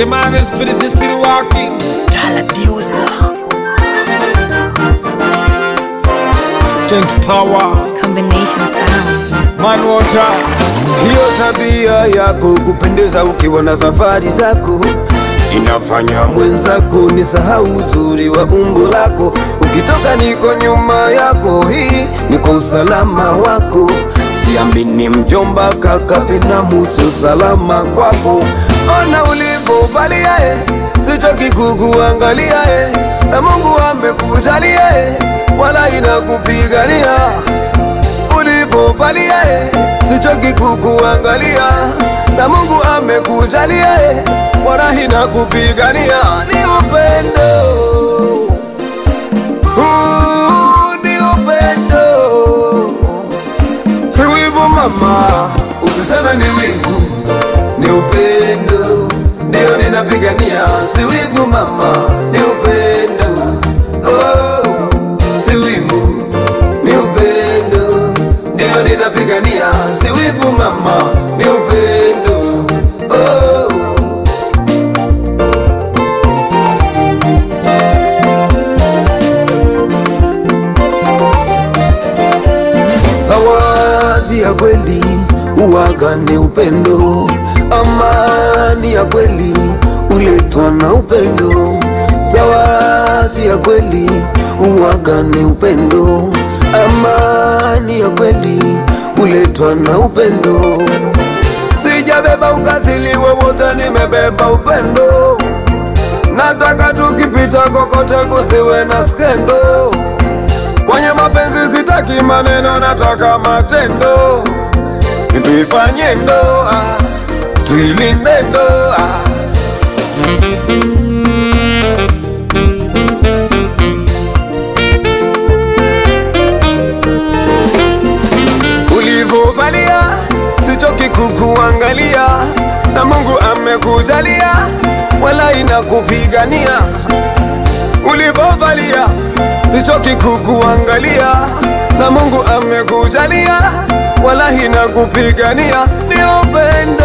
The man is spirit is still walking. Tank power, Combination sound. man water. Hiyo tabia yako kupendeza ukiwa na safari zako inafanya mwenzako ni sahau uzuri wa umbo lako. Ukitoka niko nyuma yako, hii ni kwa usalama wako. Siamini mjomba, kaka, binamu, sio salama kwako. Ona ulivyovalia eh, sichoki kukuangalia eh, na Mungu amekujalia eh, wala inakupigania ulivyovalia eh, sichoki kukuangalia na Mungu amekujalia eh, wala inakupigania ni upendo Huu ni upendo si wivu mama, usiseme ni wivu, ni upendo ndio ninapigania, si wivu mama, ni upendo oh, si wivu ni upendo ndio ninapigania, si wivu mama, ni upendo oh. Zawadi ya kweli uwaga ni upendo, amani ya kweli uletwa na upendo. Zawadi ya kweli uwaga ni upendo, amani ya kweli uletwa na upendo. Sijabeba ukatili wowote, nimebeba upendo. Nataka tukipita kokote kusiwe na skendo. Kwenye mapenzi sitaki maneno, nataka matendo. Tuifanye ndoa, tuilinde ndoa. Ulivyovalia sichoki kukuangalia, na Mungu amekujalia, wala inakupigania ulivyovalia sichoki kukuangalia, na Mungu amekujalia, wala hina kupigania, ni upendo